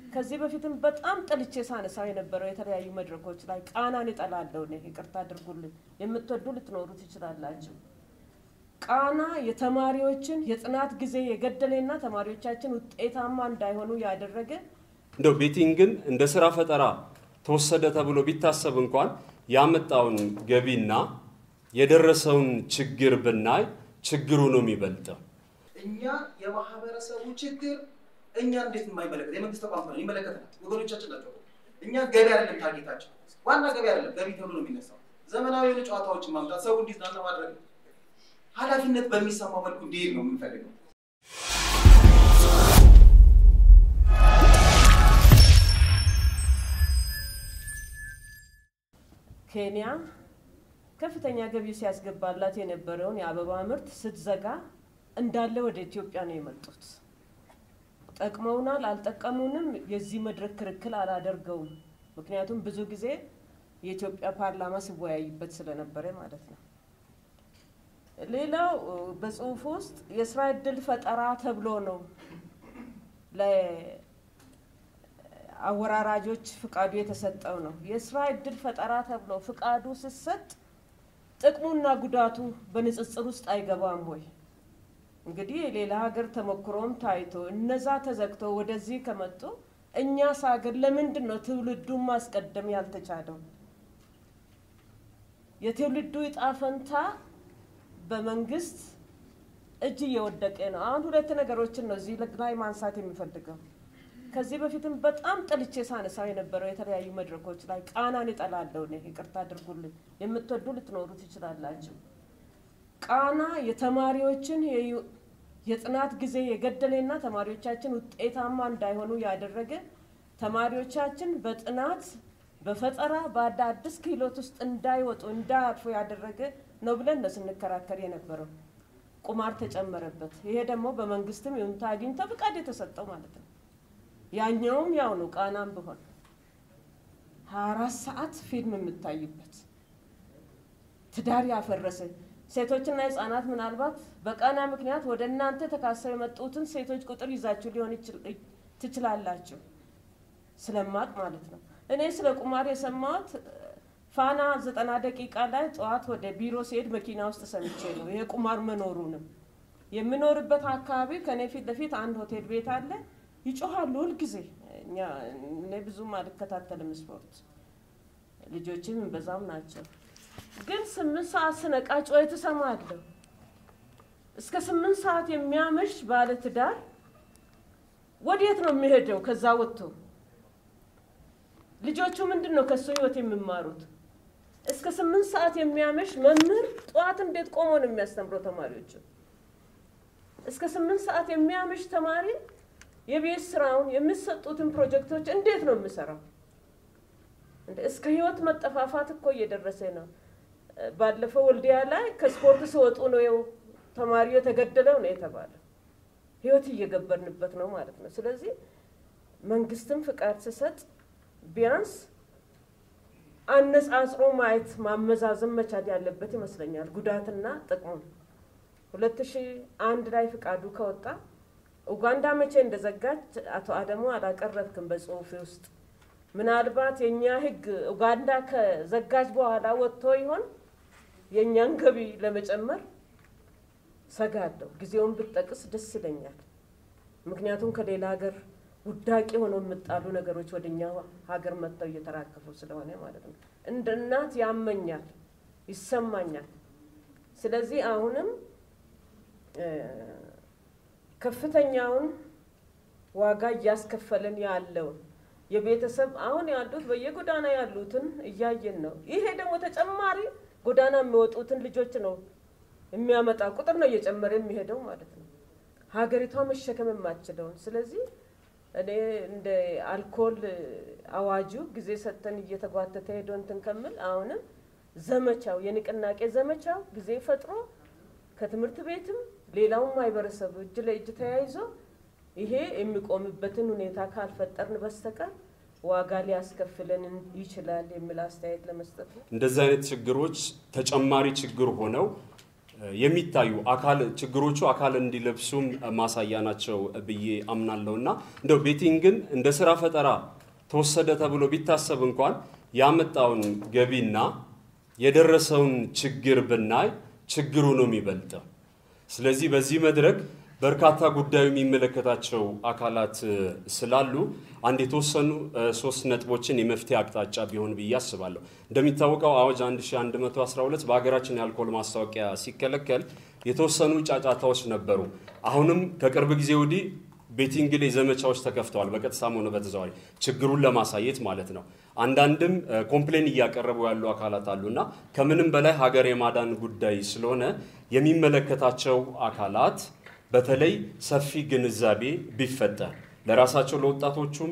ከዚህ በፊትም በጣም ጠልቼ ሳነሳው የነበረው የተለያዩ መድረኮች ላይ ቃናን እጠላለሁ እኔ። ይቅርታ አድርጉልኝ። የምትወዱ ልትኖሩ ትችላላችሁ። ቃና የተማሪዎችን የጥናት ጊዜ የገደለና ተማሪዎቻችን ውጤታማ እንዳይሆኑ ያደረገ እንደው ቤቲንግን እንደ ስራ ፈጠራ ተወሰደ ተብሎ ቢታሰብ እንኳን ያመጣውን ገቢና የደረሰውን ችግር ብናይ ችግሩ ነው የሚበልጠው። እኛ የማህበረሰቡ ችግር እኛ እንዴት የማይመለከት የመንግስት ተቋም ነው ይመለከተናል። ወገኖቻችን ናቸው። እኛ ገቢ አይደለም ታርጌታቸው፣ ዋና ገቢ አይደለም ገቢ ተብሎ ነው የሚነሳው። ዘመናዊ የሆኑ ጨዋታዎችን ማምጣት፣ ሰው እንዲዝናና ማድረግ ነው። ኃላፊነት በሚሰማው መልኩ እንዲሄድ ነው የምንፈልገው። ኬንያ ከፍተኛ ገቢ ሲያስገባላት የነበረውን የአበባ ምርት ስትዘጋ እንዳለ ወደ ኢትዮጵያ ነው የመጡት። ጠቅመውናል አልጠቀሙንም፣ የዚህ መድረክ ክርክል አላደርገውም። ምክንያቱም ብዙ ጊዜ የኢትዮጵያ ፓርላማ ሲወያይበት ስለነበረ ማለት ነው። ሌላው በጽሁፍ ውስጥ የስራ እድል ፈጠራ ተብሎ ነው ለአወራራጆች ፍቃዱ የተሰጠው ነው። የስራ እድል ፈጠራ ተብሎ ፍቃዱ ሲሰጥ ጥቅሙና ጉዳቱ በንጽጽር ውስጥ አይገባም ወይ? እንግዲህ የሌላ ሀገር ተሞክሮም ታይቶ እነዛ ተዘግተው ወደዚህ ከመጡ እኛስ ሀገር ለምንድን ነው ትውልዱን ማስቀደም ያልተቻለው? የትውልዱ እጣ ፈንታ በመንግስት እጅ እየወደቀ ነው። አሁን ሁለት ነገሮችን ነው እዚህ ላይ ማንሳት የሚፈልገው። ከዚህ በፊትም በጣም ጠልቼ ሳነሳው የነበረው የተለያዩ መድረኮች ላይ ቃናን እጠላለሁ እኔ። ይቅርታ አድርጉልኝ። የምትወዱ ልትኖሩ ትችላላችሁ። ቃና የተማሪዎችን የጥናት ጊዜ የገደለና ተማሪዎቻችን ውጤታማ እንዳይሆኑ ያደረገ ተማሪዎቻችን በጥናት በፈጠራ በአዳዲስ ክህሎት ውስጥ እንዳይወጡ እንዳያልፉ ያደረገ ነው ብለን ነው ስንከራከር የነበረው። ቁማር ተጨመረበት። ይሄ ደግሞ በመንግስትም ይሁንታ አግኝቶ ፍቃድ የተሰጠው ማለት ነው። ያኛውም ያው ነው። ቃናም ቢሆን ሀያ አራት ሰዓት ፊልም የምታይበት ትዳር ያፈረሰ ሴቶችና ህጻናት ምናልባት በቃና ምክንያት ወደ እናንተ ተካሰው የመጡትን ሴቶች ቁጥር ይዛችሁ ሊሆን ትችላላችሁ። ስለማቅ ማለት ነው። እኔ ስለ ቁማር የሰማሁት ፋና ዘጠና ደቂቃ ላይ ጠዋት ወደ ቢሮ ሲሄድ መኪና ውስጥ ሰምቼ ነው ይሄ ቁማር መኖሩንም። የምኖርበት አካባቢ ከኔ ፊት ለፊት አንድ ሆቴል ቤት አለ። ይጮሃሉ ሁልጊዜ። እኔ ብዙም አልከታተልም ስፖርት፣ ልጆችም በዛም ናቸው። ግን ስምንት ሰዓት ስነቃ ጩኸት እሰማለሁ። እስከ ስምንት ሰዓት የሚያመሽ ባለ ትዳር ወዴት ነው የሚሄደው? ከዛ ወጥቶ ልጆቹ ምንድን ነው ከሱ ህይወት የሚማሩት? እስከ ስምንት ሰዓት የሚያመሽ መምህር ጠዋት እንዴት ቆሞ ነው የሚያስተምረው ተማሪዎቹ? እስከ ስምንት ሰዓት የሚያመሽ ተማሪ የቤት ስራውን የሚሰጡትን ፕሮጀክቶች እንዴት ነው የሚሰራው? እስከ ህይወት መጠፋፋት እኮ እየደረሰ ነው። ባለፈው ወልዲያ ላይ ከስፖርት ሲወጡ ነው ተማሪው የተገደለው ነው የተባለው። ህይወት እየገበርንበት ነው ማለት ነው። ስለዚህ መንግስትም ፍቃድ ሲሰጥ ቢያንስ አነጻጽሮ ማየት ማመዛዘን መቻል ያለበት ይመስለኛል፣ ጉዳትና ጥቅሙን። ሁለት ሺህ አንድ ላይ ፍቃዱ ከወጣ ኡጋንዳ መቼ እንደዘጋች አቶ አደሙ አላቀረብክም በጽሁፌ ውስጥ። ምናልባት የእኛ ህግ ኡጋንዳ ከዘጋች በኋላ ወጥቶ ይሆን የእኛን ገቢ ለመጨመር ሰጋለሁ። ጊዜውን ብጠቅስ ደስ ይለኛል። ምክንያቱም ከሌላ ሀገር ውዳቂ ሆነው የምጣሉ ነገሮች ወደ እኛ ሀገር መጥተው እየተራከፉ ስለሆነ ማለት ነው። እንደ እናት ያመኛል፣ ይሰማኛል። ስለዚህ አሁንም ከፍተኛውን ዋጋ እያስከፈለን ያለውን የቤተሰብ አሁን ያሉት በየጎዳና ያሉትን እያየን ነው። ይሄ ደግሞ ተጨማሪ ጎዳና የሚወጡትን ልጆች ነው የሚያመጣ ቁጥር ነው እየጨመረ የሚሄደው ማለት ነው። ሀገሪቷ መሸከም የማትችለውን ስለዚህ እኔ እንደ አልኮል አዋጁ ጊዜ ሰጥተን እየተጓተተ ሄዶ እንትን ከምል አሁንም ዘመቻው የንቅናቄ ዘመቻው ጊዜ ፈጥሮ ከትምህርት ቤትም ሌላውም ማህበረሰብ እጅ ለእጅ ተያይዞ ይሄ የሚቆምበትን ሁኔታ ካልፈጠርን በስተቀር ዋጋ ሊያስከፍለን ይችላል የሚል አስተያየት ለመስጠት ነው። እንደዚህ አይነት ችግሮች ተጨማሪ ችግር ሆነው የሚታዩ አካል ችግሮቹ አካል እንዲለብሱም ማሳያ ናቸው ብዬ አምናለሁ እና እንደው ቤቲንግን እንደ ስራ ፈጠራ ተወሰደ ተብሎ ቢታሰብ እንኳን ያመጣውን ገቢና የደረሰውን ችግር ብናይ ችግሩ ነው የሚበልጠው። ስለዚህ በዚህ መድረክ በርካታ ጉዳዩ የሚመለከታቸው አካላት ስላሉ አንድ የተወሰኑ ሶስት ነጥቦችን የመፍትሄ አቅጣጫ ቢሆን ብዬ አስባለሁ። እንደሚታወቀው አዋጅ 1112 በሀገራችን የአልኮል ማስታወቂያ ሲከለከል የተወሰኑ ጫጫታዎች ነበሩ። አሁንም ከቅርብ ጊዜ ወዲህ ቤቲንግ ላይ ዘመቻዎች ተከፍተዋል፣ በቀጥታም ሆነ በተዘዋዋሪ ችግሩን ለማሳየት ማለት ነው። አንዳንድም ኮምፕሌን እያቀረቡ ያሉ አካላት አሉና ከምንም በላይ ሀገር የማዳን ጉዳይ ስለሆነ የሚመለከታቸው አካላት በተለይ ሰፊ ግንዛቤ ቢፈጠር ለራሳቸው ለወጣቶቹም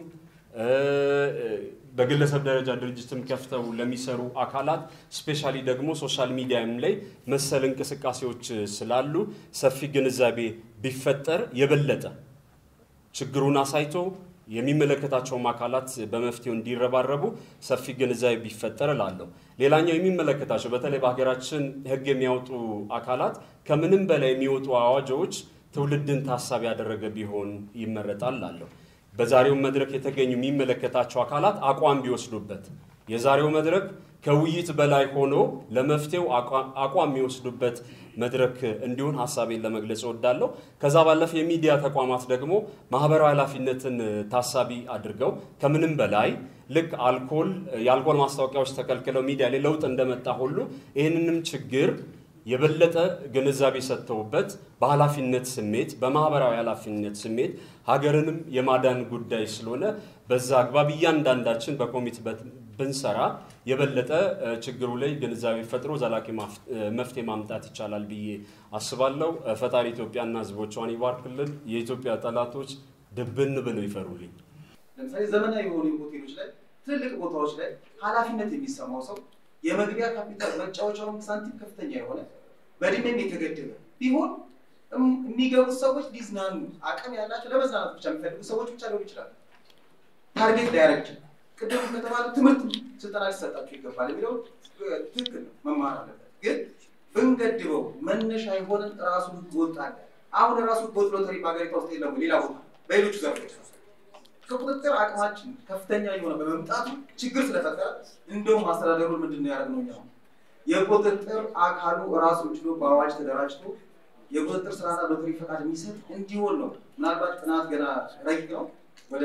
በግለሰብ ደረጃ ድርጅትም ከፍተው ለሚሰሩ አካላት ስፔሻሊ ደግሞ ሶሻል ሚዲያም ላይ መሰል እንቅስቃሴዎች ስላሉ ሰፊ ግንዛቤ ቢፈጠር የበለጠ ችግሩን አሳይቶ የሚመለከታቸውም አካላት በመፍትሄው እንዲረባረቡ ሰፊ ግንዛቤ ቢፈጠር እላለሁ። ሌላኛው የሚመለከታቸው በተለይ በሀገራችን ሕግ የሚያወጡ አካላት ከምንም በላይ የሚወጡ አዋጆች ትውልድን ታሳቢ ያደረገ ቢሆን ይመረጣል አለሁ። በዛሬው መድረክ የተገኙ የሚመለከታቸው አካላት አቋም ቢወስዱበት የዛሬው መድረክ ከውይይት በላይ ሆኖ ለመፍትሄው አቋም የሚወስዱበት መድረክ እንዲሆን ሀሳቤን ለመግለጽ እወዳለሁ። ከዛ ባለፈ የሚዲያ ተቋማት ደግሞ ማህበራዊ ኃላፊነትን ታሳቢ አድርገው ከምንም በላይ ልክ አልኮል የአልኮል ማስታወቂያዎች ተከልክለው ሚዲያ ላይ ለውጥ እንደመጣ ሁሉ ይህንንም ችግር የበለጠ ግንዛቤ ሰጥተውበት በኃላፊነት ስሜት በማህበራዊ ኃላፊነት ስሜት ሀገርንም የማዳን ጉዳይ ስለሆነ በዛ አግባብ እያንዳንዳችን በኮሚትመንት ብንሰራ የበለጠ ችግሩ ላይ ግንዛቤ ፈጥሮ ዘላቂ መፍትሄ ማምጣት ይቻላል ብዬ አስባለሁ። ፈጣሪ ኢትዮጵያና ሕዝቦቿን ይባርክልን። የኢትዮጵያ ጠላቶች ድብን ብለው ይፈሩልኝ። ለምሳሌ ዘመናዊ የሆኑ ሆቴሎች ላይ ትልልቅ ቦታዎች ላይ ኃላፊነት የሚሰማው ሰው የመግቢያ ካፒታል መጫወቻውን ሳንቲም ከፍተኛ የሆነ በእድሜም የተገደበ ቢሆን የሚገቡት ሰዎች ሊዝናኑ አቅም ያላቸው ለመዝናናት ብቻ የሚፈልጉ ሰዎች ብቻ ሊሆኑ ይችላሉ። ታርጌት ላያረግ ይችላል። ቅድም ከተባለው ትምህርት ስልጠና ሊሰጣቸው ይገባል የሚለው ትክክል ነው፣ መማር አለበት። ግን ብንገድበው መነሻ የሆነን ራሱ ህገ ወጥ አለ። አሁን ራሱ ህገ ወጥ ሎተሪ በሀገሪቷ ውስጥ የለም፣ ሌላ ቦታ በሌሎቹ ዘርፎች ከቁጥጥር አቅማችን ከፍተኛ የሆነ በመምጣቱ ችግር ስለፈጠረ እንደውም አስተዳደሩን ምንድን ነው ያደረግነው እኛ የቁጥጥር አካሉ ራሱን ችሎ በአዋጅ ተደራጅቶ የቁጥጥር ስራና ሎተሪ ፈቃድ የሚሰጥ እንዲሆን ነው። ምናልባት ጥናት ገና ረቂቅ ነው ወደ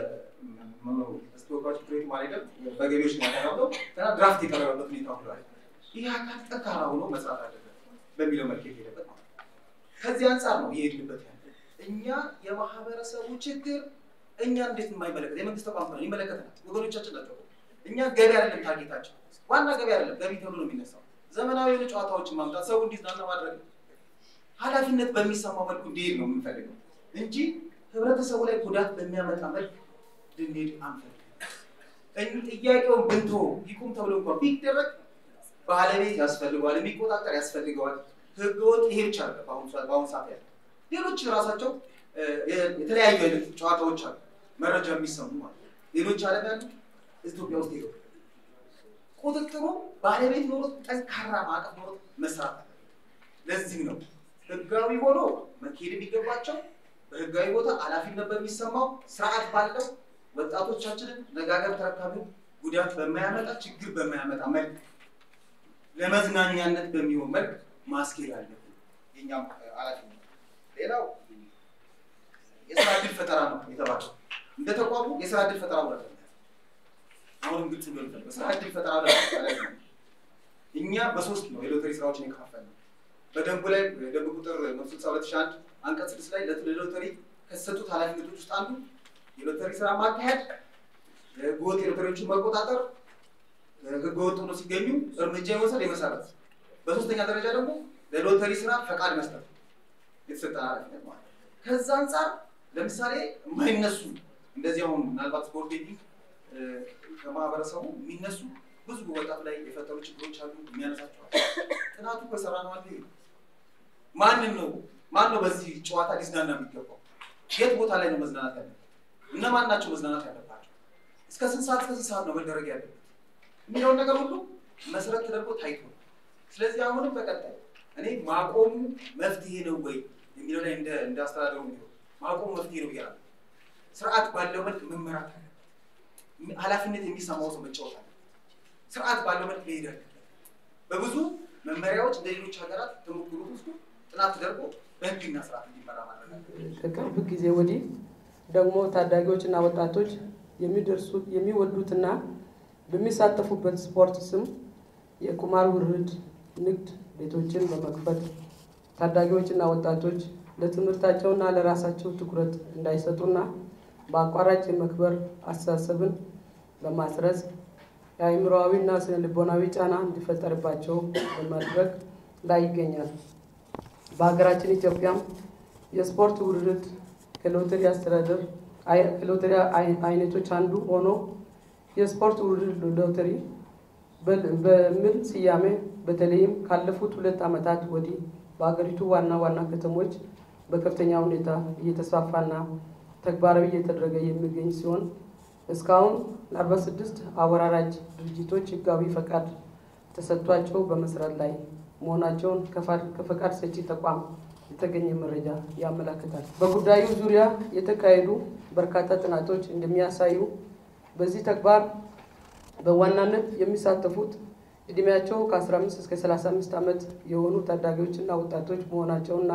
ተወካዮች ምክር ቤት ማለት በገቢዎች ነው ያቀረበው ገና ድራፍት የቀረበበት ሁኔታ ሁሏል። ይህ አካል ጠንካራ ሆኖ መስራት አለበት በሚለው መልክ የሄደበት ማለት ነው። ከዚህ አንጻር ነው የሄድንበት ያለ እኛ የማህበረሰቡ ችግር እኛ እንዴት የማይመለከት የመንግስት ተቋም ነው ይመለከተናል። ወገኖቻችን ናቸው። እኛ ገቢ አይደለም ታርጌታችን፣ ዋና ገቢ አይደለም ገቢ ተብሎ ነው የሚነሳው። ዘመናዊ የሆኑ ጨዋታዎችን ማምጣት፣ ሰው እንዲዝናና ማድረግ፣ ኃላፊነት በሚሰማው መልኩ እንዲሄድ ነው የምንፈልገው እንጂ ህብረተሰቡ ላይ ጉዳት በሚያመጣ መልክ ልንሄድ አንፈልግም። ጥያቄውን ብንቶ ይቁም ተብሎ እንኳን ቢደረግ ባለቤት ያስፈልገዋል፣ የሚቆጣጠር ያስፈልገዋል። ህገወጥ ይሄ ብቻ አለ በአሁኑ ሰዓት ያለ ሌሎች ራሳቸው የተለያዩ አይነት ጨዋታዎች አሉ፣ መረጃ የሚሰሙ ማለት ነው። ሌሎች ዓለም ያሉ ኢትዮጵያ ውስጥ ይገቡ ቁጥጥሩ ባለቤት ኖሮት ጠንካራ ማዕቀፍ ኖሮት መስራት አለ። ለዚህ ነው ህጋዊ ሆኖ መካሄድ የሚገባቸው በህጋዊ ቦታ ኃላፊነት በሚሰማው ስርዓት ባለው ወጣቶቻችንን ነጋገር ተረካቢው ጉዳት በማያመጣ ችግር በማያመጣ መልክ ለመዝናኛነት በሚሆን መልክ ማስኬድ አለብን። የኛም ኃላፊነት ሌላው የስራ እድል ፈጠራ ነው የተባለው። እንደ ተቋሙ የስራ እድል ፈጠራ ውለት አሁንም ግልጽ ሊሆን ይችላል። በስራ እድል ፈጠራ ላይ እኛ በሶስት ነው የሎተሪ ስራዎችን የከፋፈልነው። በደንቡ ላይ ደንብ ቁጥር መቶ ስልሳ ሁለት ሺህ አንድ አንቀጽ ስድስት ላይ ለሎተሪ ከተሰጡት ኃላፊነቶች ውስጥ አንዱ የሎተሪ ስራ ማካሄድ፣ ህገወጥ የሎተሪዎችን መቆጣጠር፣ ህገወጥ ሆኖ ሲገኙ እርምጃ የመውሰድ የመሰረት፣ በሶስተኛ ደረጃ ደግሞ ለሎተሪ ስራ ፈቃድ መስጠት የተሰጠን ኃላፊነት ማለት ነው። ከዛ አንጻር ለምሳሌ የማይነሱ እንደዚህ አሁን ምናልባት ስፖርት ቤቲንግ ከማህበረሰቡ የሚነሱ ብዙ ወጣት ላይ የፈጠሩ ችግሮች አሉ። የሚያነሳቸዋል ጥናቱ በሰራ ነው አለ ማንን ነው ማን ነው በዚህ ጨዋታ ሊዝናና የሚገባው? የት ቦታ ላይ ነው መዝናናት ያለበት? እነማን ናቸው መዝናናት ያለባቸው? እስከ ስንት ሰዓት እስከ ስንት ሰዓት ነው መደረግ ያለበት የሚለውን ነገር ሁሉ መሰረት ተደርጎ ታይቶ ስለዚህ አሁንም በቀጣይ እኔ ማቆሙ መፍትሄ ነው ወይ የሚለው ላይ እንደ አስተዳደሩ ቢሆን ማቆሙ መፍትሄ ነው ብያለሁ። ስርዓት ባለው መልክ መመራት አለ። ኃላፊነት የሚሰማው ሰው መጫወት አለ። ስርዓት ባለው መልክ መሄድ አለ። በብዙ መመሪያዎች እንደ ሌሎች ሀገራት ተሞክሮ ውስጡ ጥናት ተደርጎ በህግና ስርዓት እንዲመራ ማድረግ አለ። ከቅርብ ጊዜ ወዲህ ደግሞ ታዳጊዎችና ወጣቶች የሚደርሱት የሚወዱትና በሚሳተፉበት ስፖርት ስም የቁማር ውርድ ንግድ ቤቶችን በመክፈት ታዳጊዎችና ወጣቶች ለትምህርታቸውና ለራሳቸው ትኩረት እንዳይሰጡና በአቋራጭ የመክበር አስተሳሰብን በማስረጽ የአእምሮአዊና ስነ ልቦናዊ ጫና እንዲፈጠርባቸው በማድረግ ላይ ይገኛል። በሀገራችን ኢትዮጵያም የስፖርት ውርርድ ከሎተሪ አስተዳደር ከሎተሪ አይነቶች አንዱ ሆኖ የስፖርት ውርርድ ሎተሪ በሚል ስያሜ በተለይም ካለፉት ሁለት ዓመታት ወዲህ በሀገሪቱ ዋና ዋና ከተሞች በከፍተኛ ሁኔታ እየተስፋፋና ተግባራዊ እየተደረገ የሚገኝ ሲሆን እስካሁን ለአርባ ስድስት አወራራጅ ድርጅቶች ህጋዊ ፈቃድ ተሰጥቷቸው በመስራት ላይ መሆናቸውን ከፈቃድ ሰጪ ተቋም የተገኘ መረጃ ያመላክታል። በጉዳዩ ዙሪያ የተካሄዱ በርካታ ጥናቶች እንደሚያሳዩ በዚህ ተግባር በዋናነት የሚሳተፉት እድሜያቸው ከ15 እስከ 35 ዓመት የሆኑ ታዳጊዎችና ወጣቶች መሆናቸውና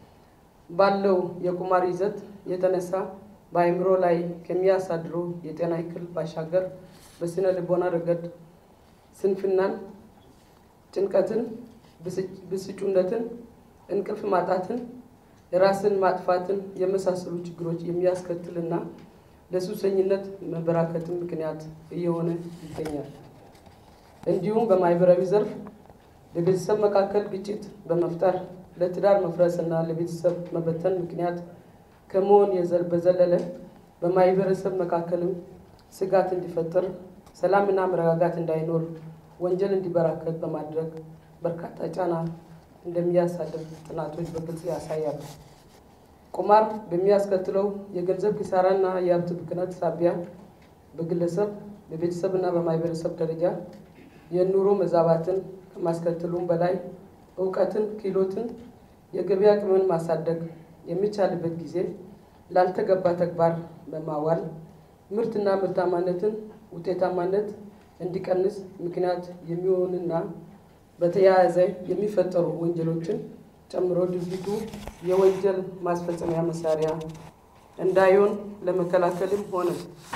ባለው የቁማር ይዘት የተነሳ በአእምሮ ላይ ከሚያሳድሩ የጤና እክል ባሻገር በስነ ልቦና ረገድ ስንፍናን፣ ጭንቀትን፣ ብስጩነትን፣ እንቅልፍ ማጣትን፣ ራስን ማጥፋትን የመሳሰሉ ችግሮች የሚያስከትልና ለሱሰኝነት መበራከትን ምክንያት እየሆነ ይገኛል። እንዲሁም በማህበራዊ ዘርፍ በቤተሰብ መካከል ግጭት በመፍጠር ለትዳር መፍረስ እና ለቤተሰብ መበተን ምክንያት ከመሆን በዘለለ በማህበረሰብ መካከልም ስጋት እንዲፈጠር፣ ሰላምና መረጋጋት እንዳይኖር፣ ወንጀል እንዲበራከት በማድረግ በርካታ ጫና እንደሚያሳድር ጥናቶች በግልጽ ያሳያሉ። ቁማር በሚያስከትለው የገንዘብ ኪሳራና የሀብት ብክነት ሳቢያ በግለሰብ በቤተሰብና በማህበረሰብ ደረጃ የኑሮ መዛባትን ከማስከተሉም በላይ እውቀትን፣ ክህሎትን፣ የገበያ አቅምን ማሳደግ የሚቻልበት ጊዜ ላልተገባ ተግባር በማዋል ምርትና ምርታማነትን ውጤታማነት እንዲቀንስ ምክንያት የሚሆንና በተያያዘ የሚፈጠሩ ወንጀሎችን ጨምሮ ድርጊቱ የወንጀል ማስፈጸሚያ መሳሪያ እንዳይሆን ለመከላከልም ሆነ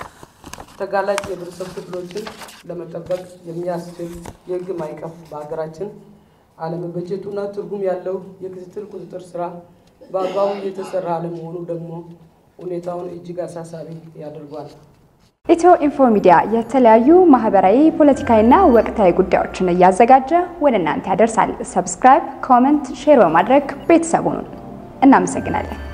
ተጋላጭ የህብረተሰብ ክፍሎችን ለመጠበቅ የሚያስችል የህግ ማዕቀፍ በሀገራችን አለመበጀቱና ትርጉም ያለው የክትትል ቁጥጥር ስራ በአግባቡ እየተሰራ አለመሆኑ ደግሞ ሁኔታውን እጅግ አሳሳቢ ያደርጓል። ኢትዮ ኢንፎ ሚዲያ የተለያዩ ማህበራዊ፣ ፖለቲካዊና ወቅታዊ ጉዳዮችን እያዘጋጀ ወደ እናንተ ያደርሳል። ሰብስክራይብ፣ ኮመንት፣ ሼር በማድረግ ቤተሰቡን እናመሰግናለን።